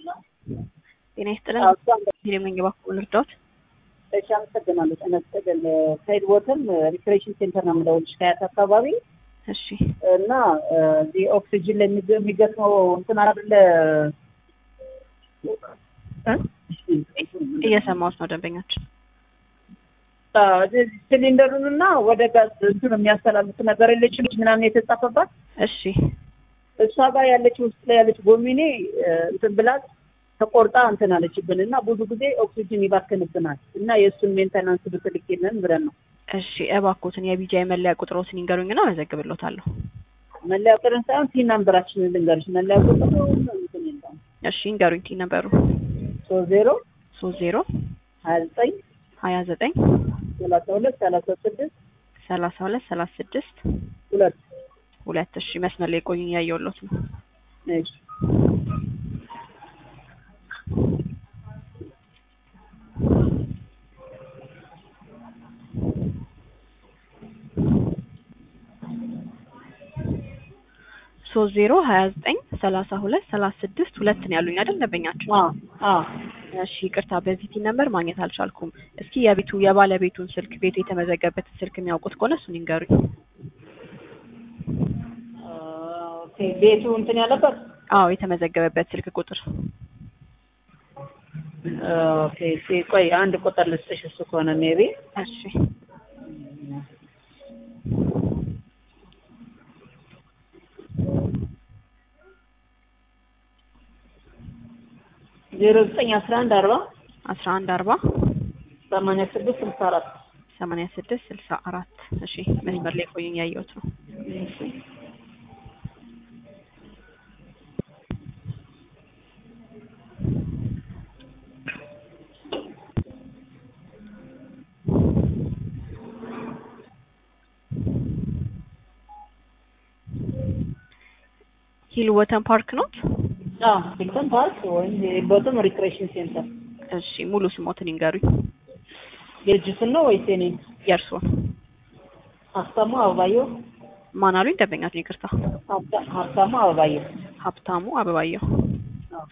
ጤና ይስጥልን። አዎ፣ እሷም ሄደመኝ ባኩል እርዳት። እሺ፣ አመሰግናለሁ። ጤና ይስጥልን። ሳይድ ቦተም ሪክሬሽን ሴንተር ነው የምደውልሽ ከያት አካባቢ እሺ እና እዚህ ኦክሲጅን ላይ የሚገ- የሚገጥመው እንትን አይደለ እ? እየሰማሁት ነው ደንበኛችን። አዎ፣ እዚህ ሲሊንደሩን እና ወደ ጋዝ እንትን የሚያስተላልፍ ነገር የለችም ምናምን የተጻፈባት እሺ እሷ ጋር ያለች ውስጥ ላይ ያለች ጎሚኔ እ፣ እንትን ብላት ተቆርጣ እንትን አለችብን እና ብዙ ጊዜ ኦክሲጅን ይባክንብናል እና የእሱን ሜንተናንስ ብትልኪልን ብለን ነው። እሺ እባክዎትን የቢጃ የመለያ ቁጥሮትን ይንገሩኝና መዘግብሎታለሁ። መለያ ቁጥርን ሳይሆን ቲ ናምበራችንን ልንገርሽ። መለያ ቁጥር እንትን የለውም እሺ ይንገሩኝ። ቲ ነበሩ ሶስት ዜሮ ሶስት ዜሮ ሀያ ዘጠኝ ሀያ ዘጠኝ ሰላሳ ሁለት ሰላሳ ስድስት ሰላሳ ሁለት ሰላሳ ስድስት ሁለት ሁለት እሺ መስመር ላይ ቆዩኝ እያየሁሎት ነው። እሺ ሶስት ዜሮ ሀያ ዘጠኝ ሰላሳ ሁለት ሰላሳ ስድስት ሁለት ነው ያሉኝ አይደል ደንበኛችን? አ አ እሺ ይቅርታ በዚህ ቲን ነምበር ማግኘት አልቻልኩም። እስኪ የቤቱ የባለቤቱን ስልክ ቤቱ የተመዘገበበትን ስልክ የሚያውቁት ከሆነ እሱን ይንገሩኝ። ኦኬ ቤቱ እንትን ያለበት አዎ የተመዘገበበት ስልክ ቁጥር ኦኬ እሺ፣ ቆይ አንድ ቁጥር ልስጥሽ። እሱ ከሆነ ሜቢ እሺ ዜሮ ዘጠኝ አስራ አንድ አርባ አስራ አንድ አርባ ሰማንያ ስድስት ስልሳ አራት ሰማንያ ስድስት ስልሳ አራት እሺ መስመር ላይ ቆዩኝ ያየሁት ነው። ሂል ወተን ፓርክ ኖት? አዎ ሂልተን ፓርክ ወይም ቦተም ሪክሬሽን ሴንተር እሺ ሙሉ ስሞትን ይንገሩኝ። የልጅቱን ነው ወይስ የኔን? የእርስዎን ሀብታሙ አበባየሁ ማን አሉኝ? ደንበኛችን ይቅርታ። ሀብታ- ሀብታሙ አበባየሁ ሀብታሙ አበባየሁ። አዎ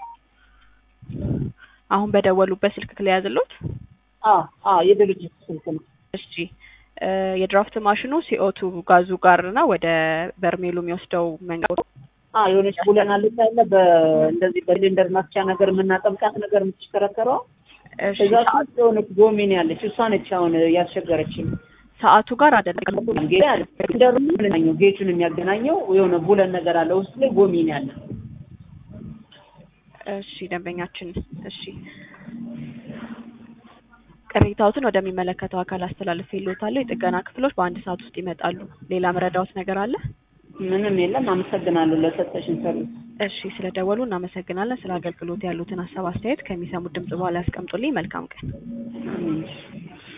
አሁን በደወሉበት ስልክ ለያዝሎት? አዎ አዎ የድርጅቱ ስልክ ነው። እሺ እ የድራፍት ማሽኑ ሲኦቱ ጋዙ ጋር እና ወደ በርሜሉ የሚወስደው መንገድ አዎ የሆነች ቡለን አለች አለ በእንደዚህ በሲሊንደር ማስቻ ነገር የምናጠምቃት ነገር የምትሽከረከረው እሺ እዛ ውስጥ የሆነች ጎሚኔ አለች። እሷ ነች አሁን ያስቸገረችኝ። ሰዓቱ ጋር አይደለም። ሲሊንደሩ የሚያገናኘው ጌቱን የሚያገናኘው የሆነ ቡለን ነገር አለ ውስጥ ላይ ጎሚኔ አለ። እሺ ደንበኛችን፣ እሺ ቅሬታዎትን ወደሚመለከተው አካል አስተላልፍ ይሎታለሁ። የጥገና ክፍሎች በአንድ ሰዓት ውስጥ ይመጣሉ። ሌላ መረዳዎት ነገር አለ? ምንም የለም። አመሰግናለሁ ለሰጠሽን ሰርቪስ። እሺ ስለደወሉ እናመሰግናለን። ስለ አገልግሎት ያሉትን ሀሳብ አስተያየት ከሚሰሙት ድምጽ በኋላ ያስቀምጡልኝ። መልካም ቀን። እሺ።